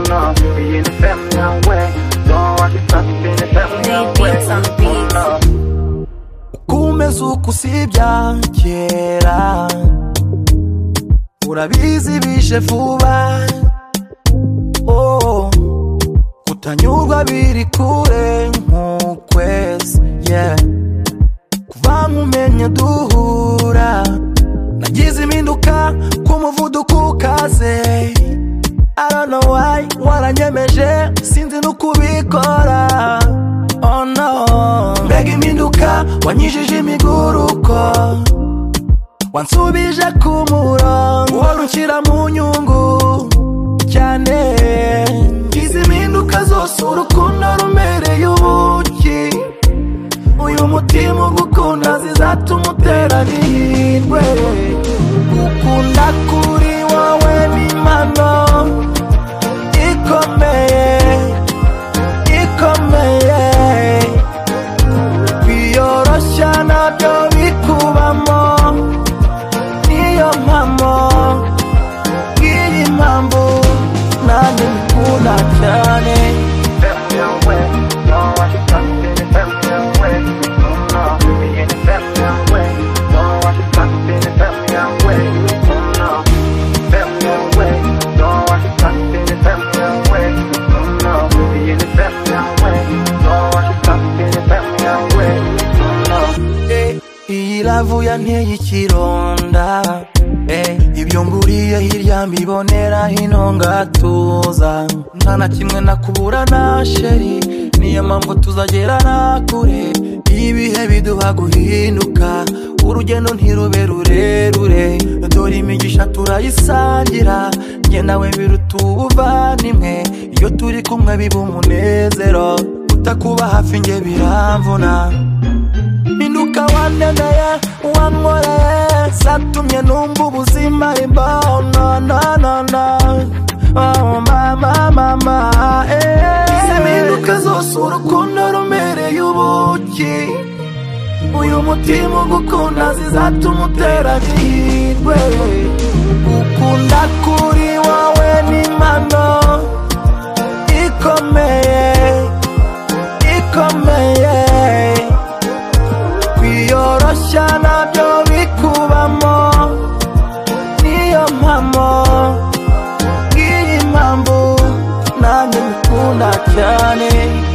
be in a family now way. Don't rock it, stop it, in a family now They way. beats on beats. Oh, no. kumeza uko usibya kera urabizi bishe vuba oh, kutanyurwa biri kure nk'ukwezi yeah. kuva nkumenye duhura nagize impinduka ku muvuduko ukaze I don't know why waranyemeje sinzi n'ukubikora oh no mbega impinduka wanyijije imiguruko wansubije ku murongo uhora unshyira mu nyungu cyane izi mpinduka zose urukundo rumereye ubuki uyu mutima ugukunda zizatuma utera n'ihirwe gukunda kuri wowe ni impano ikomeye ikomeye biyoroshya nabyo bikubamo niyo mpamo iyi mpamvu nanjye mbikunda cyane Family now way. Don't rock it, stop it, in a family now way. Oh, no. Be in a family now way. Don't rock it, stop it, in a family now way. Oh, no. Family now way. Don't rock it, stop it, in a family now way. Oh, no. Be in a family now way. Don't rock it, stop it, in a family now way. Oh, no. Eh, iyi lavu yanteye ikironda Eh, ibyo nguriye hirya mbibonera hino ngatuza nta na kimwe nakubura na sheri niyo mpamvu tuzagerana kure ibihe biduha guhinduka urugendo ntirube rurerure dore imigisha turayisangira njye nawe biruta ubuvandimwe iyo turi kumwe biba umunezero utakuba hafi njye biramvuna minduka waneneye wankoreye zatumye numva ubuzima ari mbono no no no Oh, mama mama eh. izi mpinduka zose urukundo rumereye ubuki uyu mutima ugukunda zizatuma utera n'ihirwe gukunda kuri wowe ni impano ikomeye ikomeye kwiyoroshya nabyo bikubamo niyo mpamo iyi mpamvu nanjye ngukunda cyane